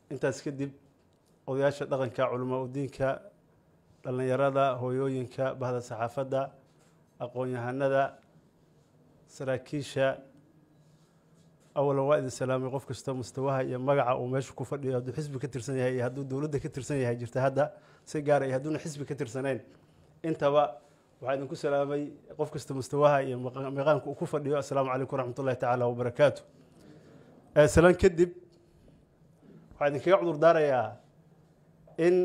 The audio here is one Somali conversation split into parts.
intaas kadib odayaasha dhaqanka culamaa udiinka dhallinyarada hooyooyinka bahda saxaafadda aqoon-yahanada saraakiisha awalan waa idin salaamay qof kasta mustawaha iyo magaca uu meesha ku fadhiyo hadduu xisbi ka tirsan yahay iyo hadduu dowladda ka tirsan yahay jirta hadda si gaara iyo hadduuna xisbi ka tirsanayn intaba waxaa idinku salaamay qof kasta mustawaha iyo miqaanka uu ku fadhiyo assalaamu calaykum waraxmat ullahi tacaala wabarakaatu salaan kadib waxaa idinkaga cudur daarayaa in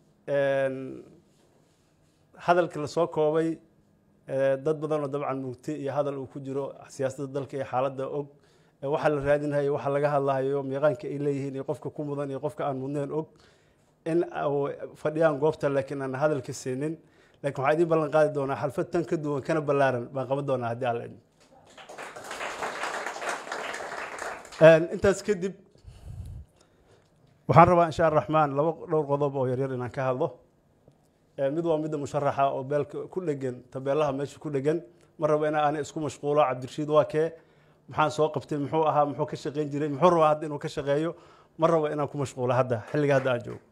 hadalka lasoo koobay dad badan oo dabcan mugti iyo hadal uu ku jiro siyaasadda dalka iyo xaaladda og waxa la raadinhayo waxa laga hadlahayo miiqaanka ay leeyihiin iyo qofka ku mudan iyo qofka aan mudnayn og in fadhiyaan goobta laakiin aan hadalka siinin lakin waxaa idiin ballan qaadi doonaa xalfad tan ka duwan kana ballaaran baan qaban doonaa haddii alla idin intaas kadib waxaan rabaa insha araxmaan laba dhowr qodob oo yaryar inaan ka hadlo mid waa midda musharaxa oo beelka ku dhegan tabeelaha meesha ku dhegan ma rabo ina aana isku mashquulo cabdirashiid waa kee maxaan soo qabtay muxuu ahaa muxuu ka shaqayn jiray muxuu rabaa hadda inuu ka shaqeeyo ma rabo inaan ku mashquulo hadda xilliga hadda aan joogo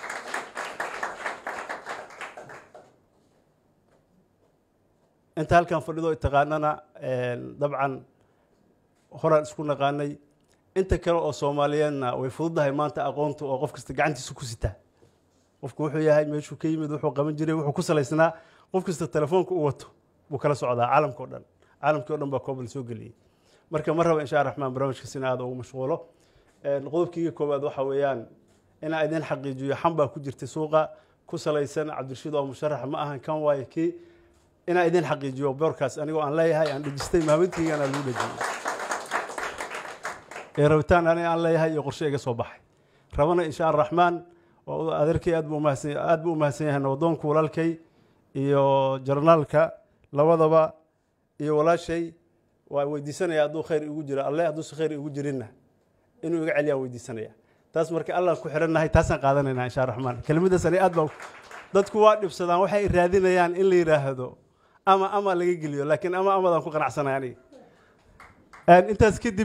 inta halkan fadhido taqaanana dabcan horaan isku naqaanay inta kale oo soomaaliyeedna way fududahay maanta aqoonta oo qof kasta gacantiisa ku sitaa qofku wuxuu yahay meeshuu ka yimid wuxuu qaban jiray wuxuu ku salaysnaa qof kasta telefoonka u wato buu kala socdaa caalamka o dhan caalamkii o dhan baa koobal soo geliyey marka ma raba insha raxmaan barnaamijkaas in aada ugu mashquulo qodobkiiga koowaad waxa weeyaan inaa idin xaqiijiyo xan baa ku jirtay suuqa ku salaysan cabdirashiid oo musharax ma ahan kan waayo kii inaa idin xaqiijiyo boorkaas anigoo aan leeyahay aan dhejistay maamintiigana lagu dhejiyey ee rabitaan ani aan leeyahay iyo qorshe iga soo baxay rabana insha araxmaan adeerkay aad buu umahadsan aad buu umahadsan yahay nabadoonka walaalkay iyo jarnaalka labadaba iyo walaashay waa weydiisanaya hadduu khayr igu jiro alle hadduusa khayr igu jirinna inuu iga celiyaan weydiisanaya taas marka allaan ku xirannahay taasaan qaadanaynaa insha raxmaan kelimadaas ani aad baa dadku waa dhibsadaan waxay raadinayaan in la yidhaahdo ama ama laga geliyo laakiin ama amadaan ku qanacsanay aniga intaas kadib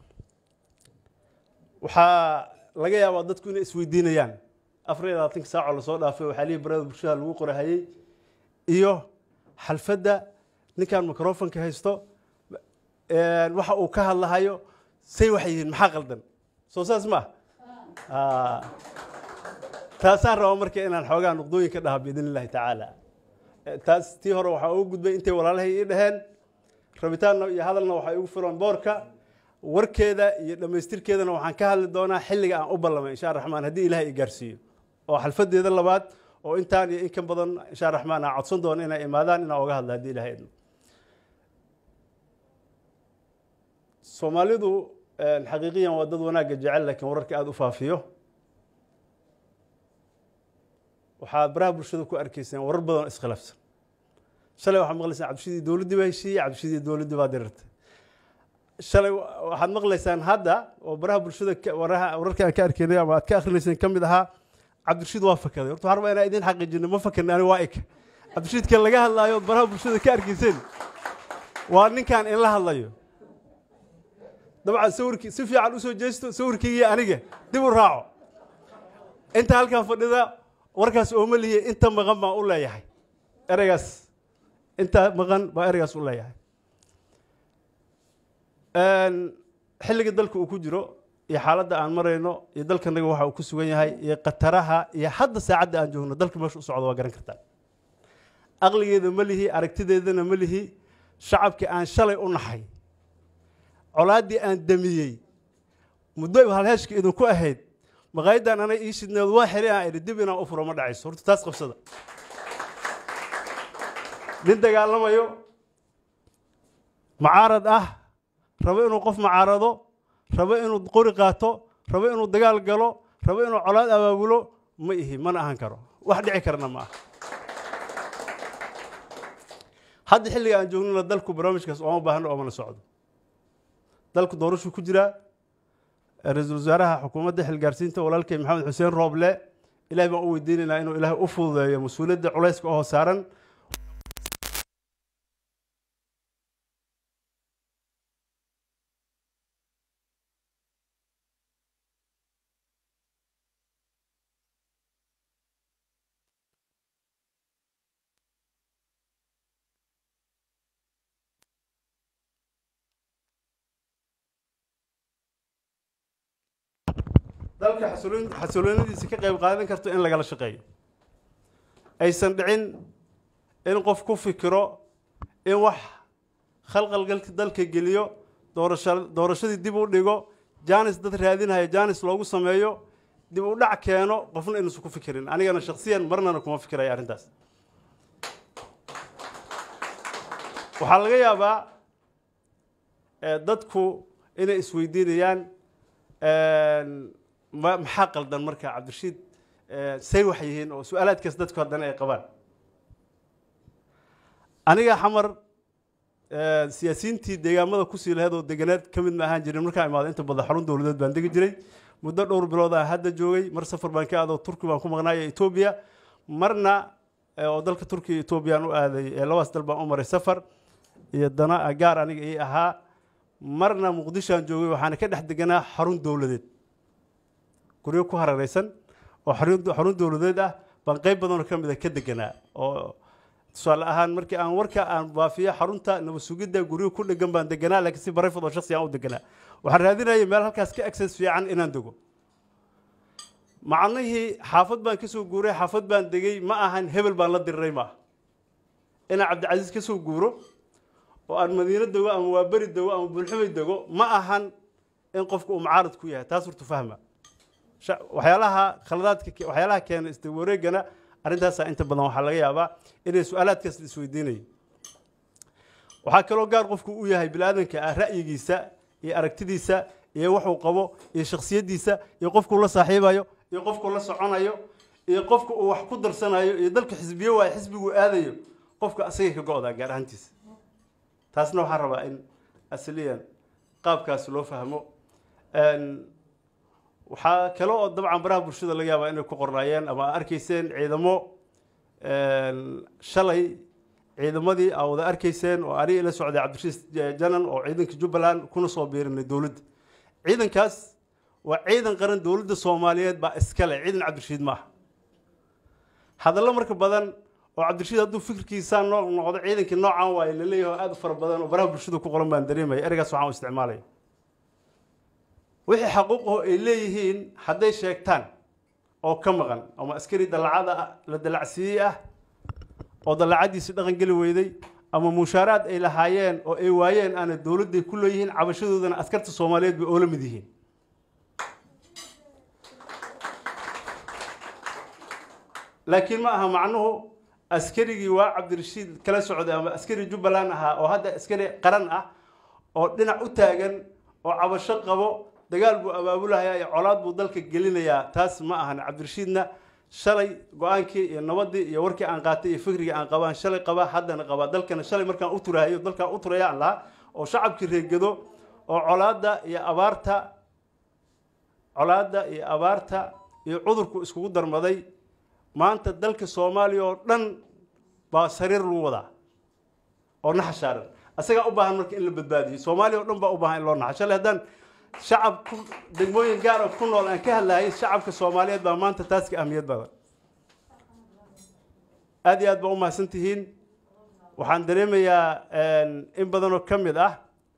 waxaa laga yaabaa dadku inay isweydiinayaan afar iyo labaatanka saacoo lasoo dhaafay waxaa lihi barada bulshada lagu qorahayey iyo xalfadda ninkan microfonka haysto waxa uu ka hadlahayo say waxay yihiin maxaa qaldan soo saas ma ah taasaan rabaa marka inaan xoogaa nuqdooyin ka dhaha biidn illahi tacaala taas tii hore waxaa ugu gudbay intay walaalahay ii dhaheen rabitaanna iyo hadalna waxaa igu filan boorka warkeeda iyo dhammaystirkeedana waxaan ka hadli doonaa xilliga aan u ballamay insha raxmaan haddii ilahay i gaarsiiyo oo xalfadeeda labaad oo intaan iyo in ka badan insha raxmaan aan codsan doono inay imaadaan inaan oga hadla haddii ilahay idmo soomaalidu xaqiiqiyan waa dad wanaagga jecel laakiin wararka aada u faafiyo waxaad baraha bulshada ku arkayseen warar badan oo iskhilaafsan shalay waxaad maqlaysaan cabdishidii dowladdii baa heshiiyey cabdishidii dowladdii baa dirirtay shalay waxaad maqlaysaan hadda oo baraha bulshada wararka aan ka arkaynay ama aad ka akrinayseen ka mid ahaa cabdirashiid waa fakaday horta waxaan rabaa inaan idin xaqiijino ma fakarni ani waa ika cabdirashiidka laga hadlaayo ood baraha bulshada ka arkayseen waa ninkan in la hadlayo dabcan sawirkii si fiican usoo jeesto sawirkaygii aniga dib u raaco inta halkan fadhida warkaas ooma lihiye inta maqan baan u leeyahay ereygaas inta maqan baa ereygaas u leeyahay xilliga dalka uu ku jiro iyo xaaladda aan marayno iyo dalkanaga waxa uu ku sugan yahay iyo khataraha iyo hadda saacadda aan joogno dalka meesha u socdo waa garan kartaan aqligeeda ma lihi aragtideedana ma lihi shacabkii aan shalay u naxay colaaddii aan damiyey muddo halheeshka idinku ahayd maqaayadan anay ii shidneed waa xiri aan idhi dib inaan u furo ma dhacayso horta taas qabsada nin dagaalamayo mucaarad ah rabo inuu qof mucaarado rabo inuu qori qaato rabo inuu dagaal galo rabo inuu colaad abaabulo ma ihi mana ahan karo wax dhici karna ma aha hadda xilliga aan joognana dalku barnaamijkaas ooma baahno oomana socdo dalku doorashuu ku jiraa ra-iisul wasaaraha xukuumadda xilgaarsiinta walaalkay maxamed xuseen rooble ilahay baan u weydiinaynaa inuu ilaahay u fududeeyo mas-uuliyadda culayska oo saaran dalka xasiloon xasiloonadiisa ka qayb qaadan karto in lagala shaqeeyo aysan dhicin in qof ku fikiro in wax khalqalgalka dalka geliyo doorasha doorashadii dib u dhigo jaanis dad raadinaya jaanis loogu sameeyo dib u dhac keeno qofna inuusan ku fikirin anigana shaksiyan marnana kuma fikiraya arrintaas waxaa laga yaabaa dadku inay isweydiinayaan maxaa qaldan marka cabdirashiid say wax yihiin oo su-aalaadkaas dadku haddana ay qabaan aniga xamar siyaasiyiintii deegaamada kusii laheed oo deganeed ka mid ma ahaan jirin markaan imaado inta badan xarun dowladeed baan degi jiray muddo dhowr bilood aan hadda joogay mar safar baan ka aado turki baan ku maqnaaya etoobiya marna oo dalka turkiya etoobiyaan u aaday labadaas dal baan u maray safar iyo dana gaar aniga ii ahaa marna muqdishoaan joogay waxaana ka dhex deganaa xarun dowladeed guryo ku harareysan oo xarun dowladeed ah baan qeyb badanoo ka mida ka deganaa oo tusaale ahaan markii aan warka aan baafiyo xarunta nabad sugidda guryo ku dhegan baan deganaa laakiin si barayfad oo shaksi aan u deganaa waxaan raadinayay meel halkaas ka access fiican inaan dego macnihii xaafad baan ka soo guuray xaafad baan degay ma ahan hebel baan la diriray maaha inaan cabdicasiis ka soo guuro oo aan madiino dego ama waaberi dego ama bulxumay dego ma ahan in qofku uu mucaarad ku yahay taas hortu fahma waxyaalaha khaladaadka waxyaalaha keena isdawareegana arrintaasaa inta badan waxaa laga yaabaa inay su-aalaadkaas la isweydiinayay waxaa kaloo gaar qofku u yahay bini-aadanka ah ra'yigiisa iyo aragtidiisa iyo waxuu qabo iyo shaksiyaddiisa iyo qofkuu la saaxiibayo iyo qofkuu la soconayo iyo qofka uu wax ku darsanayo iyo dalka xisbiye waayo xisbiguu aadayo qofka asagay ka go-daa gaar ahaantiisa taasna waxaan rabaa in asliyan qaabkaas loo fahmo waxaa kale oo dabcan baraha bulshada laga yaabaa inay ku qornaayeen ama a arkayseen ciidamo shalay ciidamadii aa wada arkayseen oo aniga ila socday cabdirashiis janan oo ciidanka jubbaland kuna soo biirinay dowladda ciidankaas waa ciidan qaran dowladda soomaaliyeed baa iskale ciidan cabdirashiid maaha hadallo marka badan oo cabdirashiid hadduu fikirkiisaa noo noqdo ciidankii noocan waaye laleeyahay oo aad u fara badan oo baraha bulshada ku qoran baan dareemaya ereygaas waxaan u isticmaalaya wixii xaquuqaho ay leeyihiin hadday sheegtaan oo ka maqan ama askari dallacada la dallacsiiyey ah oo dallacadiisi dhaqan geli weyday ama mushaaraad ay lahaayeen oo ay waayeen aana dowladday ku leeyihiin cabashadoodana askarta soomaaliyeed bay oola mid yihiin laakiin ma aha macnuhu askarigii waa cabdirashiid kala socday ama askari jubbaland ahaa oo hadda askari qaran ah oo dhinac u taagan oo cabasho qabo dagaal buu abaabulahayaa iyo colaad buu dalka gelinayaa taas ma ahan cabdirashiidna shalay go-aankii iyo nabadii iyo warkii aan qaatay iyo fikrigii aan qabaan shalay qabaa haddana qabaa dalkana shalay markaan u turahayo dalkaan u turayaan lahaa oo shacabkii reegado oo colaadda iyo abaarta colaadda iyo abaarta iyo cudurku iskugu darmaday maanta dalka soomaaliya oo dhan baa sariir lagu wadaa oo naxashaaran asagaa u baahan marka in la badbaadiyo soomaaliya o dhan baa u baahan in loo naxo shalay haddaan shacab ku degmooyin gaara ku nool aan ka hadlahay shacabka soomaaliyeed baa maanta taas ka ahmiyad badan aad iyo aad baa u mahadsan tihiin waxaan dareemayaa in badanoo ka mid ah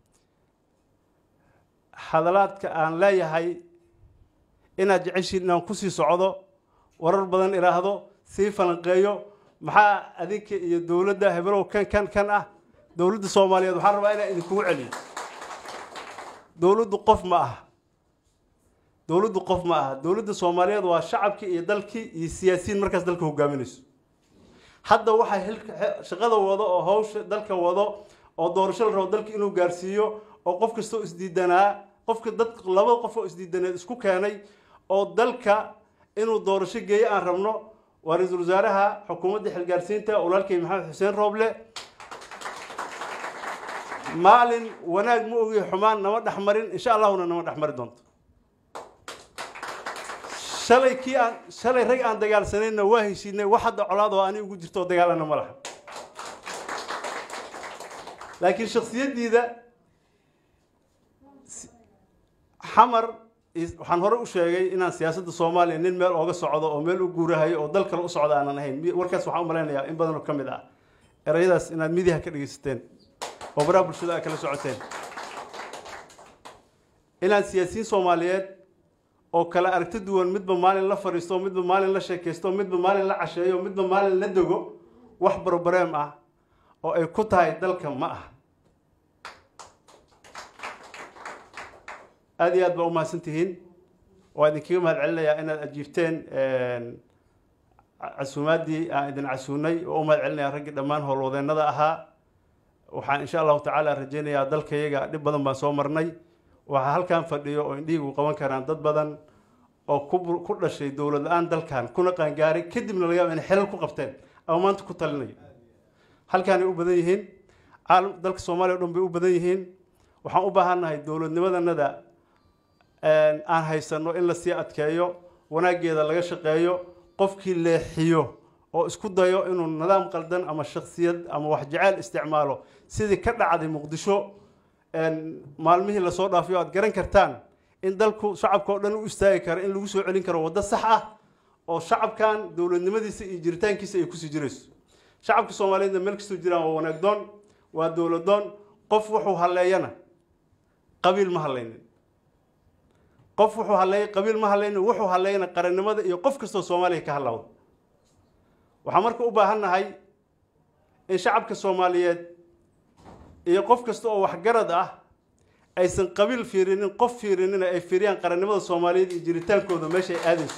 hadalaadka aan leeyahay inaad jeceshiin inaan kusii socdo warar badan idhaahdo sii falanqeeyo maxaa adinka iyo dowladda hebelow kan kan kan ah dowladda soomaaliyeed waxaan rabaa inaan idinkugu celiyo dowladdu qof ma aha dowladdu qof ma aha dowladda soomaaliyeed waa shacabkii iyo dalkii iyo siyaasiyiin markaas dalka hogaaminayso hadda waxaa shaqada wado oo hawsha dalka wado oo doorasho la rabo dalka inuu gaarsiiyo oo qof kastoo isdiidanaa qofka dad laba qof oo isdiidaneed isku keenay oo dalka inuu doorasho geeyo aan rabno waa ra-iisul wasaaraha xukuumadda xilgaarsiinta walaalkay maxamed xuseen rooble maalin wanaag ma ogiyo xumaan nama dhex marin insha allahuna nama dhex mari doonto shalay kii aan shalay rag aan dagaalsanayna waa heshiinay wax hadda colaad oo ani ugu jirto oo dagaalana ma laha laakiin shaksiyaddiida xamar waxaan hore u sheegay inaan siyaasadda soomaaliya nin meel ooga socdo oo meel u guurahayo oo dal kale u socda aanan ahayn warkaas waxaan u malaynayaa in badanoo ka mid ah erayadaas inaad midiha ka dhegaysateen oo baraha bulshada aad kala socoteen inaan siyaasiyiin soomaaliyeed oo kale aragti duwan midba maalin la fadhiisto midba maalin la sheekaysto midba maalin la casheeyo midba maalin la dego wax brobrem ah oo ay ku tahay dalka ma ah aada iyo aad baa umahadsan tihiin waa idinkaga mahad celinayaa inaad ajiibteen casuumaaddii aan idin casuunay oo u mahad celinaya raggii dhammaan howlwadeennada ahaa waxaan insha allahu tacaala rajaynayaa dalkayaga dhib badan baan soo marnay waxaa halkan fadhiyo oo indhihigu qaban karaan dad badan oo ku dhashay dowlad la-aan dalkan kuna qaangaaray kadibna laga yaaba inay xelal ku qabteen ama maanta ku talinayo halkaanay u badan yihiin caalam dalka soomaaliya o dhan bay u badan yihiin waxaan u baahannahay dowladnimadanada aan haysano in lasii adkeeyo wanaaggeeda laga shaqeeyo qofkii leexiyo oo isku dayo inuu nidaam qaldan ama shaksiyad ama wax jeceyl isticmaalo sidii ka dhacday muqdisho maalmihii lasoo dhaafiyo aad garan kartaan in dalku shacabka oo dhan u istaagi karo in lagu soo celin karo waddo sax ah oo shacabkan dowladnimadiisa iyo jiritaankiisa ay kusii jirayso shacabka soomaaliyeedna meel kastoo jiraan waa wanaagdoon waa dowladoon qof wuxuu halleeyana qabiil ma hallaynin qof wuxuu halleeyay qabiil ma hallaynin wuxuu halleeyana qarannimada iyo qof kastoo soomaaliya ka hadlawda waxaan marka u baahannahay in shacabka soomaaliyeed iyo qof kasta oo waxgarad ah aysan qabiil fiirinin qof fiirinina ay fiiriyaan qarannimada soomaaliyeed iyo jiritaankooda meesha ay aadayso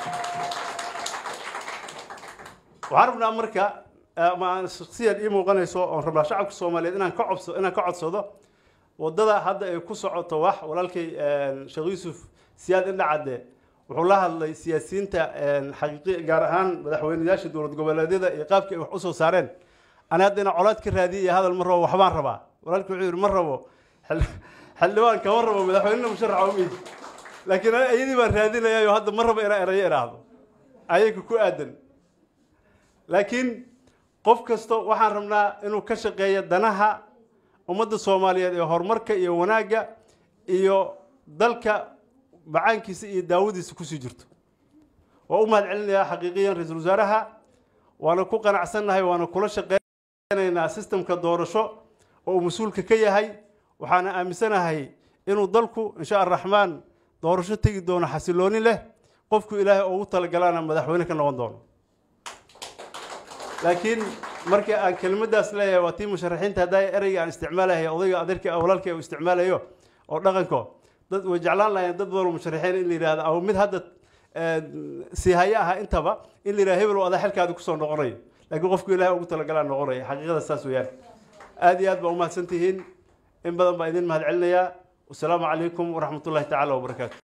waxaan rabnaa marka ama shaksiyan ii muuqanayso oon rabnaa shacabka soomaaliyeed inaan ka cobso inaan ka codsado waddada hadda ay ku socoto wax walaalkay sheekh yuusuf siyaad indhacadde wuxuu la hadlay siyaasiyiinta xaqiiqi gaar ahaan madaxweyneyaasha dowlad goboleedyada iyo qaabkii ay wax usoo saareen ani hadda inaan colaad ka raadiya iyo hadal ma rabo waxbaan rabaa walaalkii wuxuu yidhi ma rabo xildhibaan kama rabo madaxweynena musharaxa umiid laakiin iyadii baan raadinayayo hadda ma rabo inaan erayo idhaahdo ayaga ku aadan laakiin qof kasta waxaan rabnaa inuu ka shaqeeyo danaha ummadda soomaaliyeed ee horumarka iyo wanaagga iyo dalka macaankiisa iyo daawadiisa kusii jirto waa u mahad celinayaa xaqiiqiyan ra-iisul wasaaraha waana ku qanacsannahay waana kula shaqeynaynaa sistemka doorasho oo uu mas-uulka ka yahay waxaana aaminsanahay inuu dalku insha araxmaan doorasho tegi doono xasilooni leh qofku ilaahay ugu talagalaana madaxweyne ka noqon doono laakiin markii aan kelimadaas leeyahay waa tii musharaxiinta haddaa ereyga aan isticmaalahay odayga adeerka walaalkay uu isticmaalayo oo dhaqanko dad way jeclaan lahayn dad badan musharaxiin in la yidhahdo ama mid hadda sii haya aha intaba in la yidhahdo hebel adaa xilkaadi kusoo noqonayo laakiin qofku ilaahay ugu talagalaa noqonaya xaqiiqada saas weeyaan aada iyo aad baa umahadsan tihiin in badan baa idin mahad celinayaa wasalaamu calaykum waraxmat ullahi tacaala wabarakaatu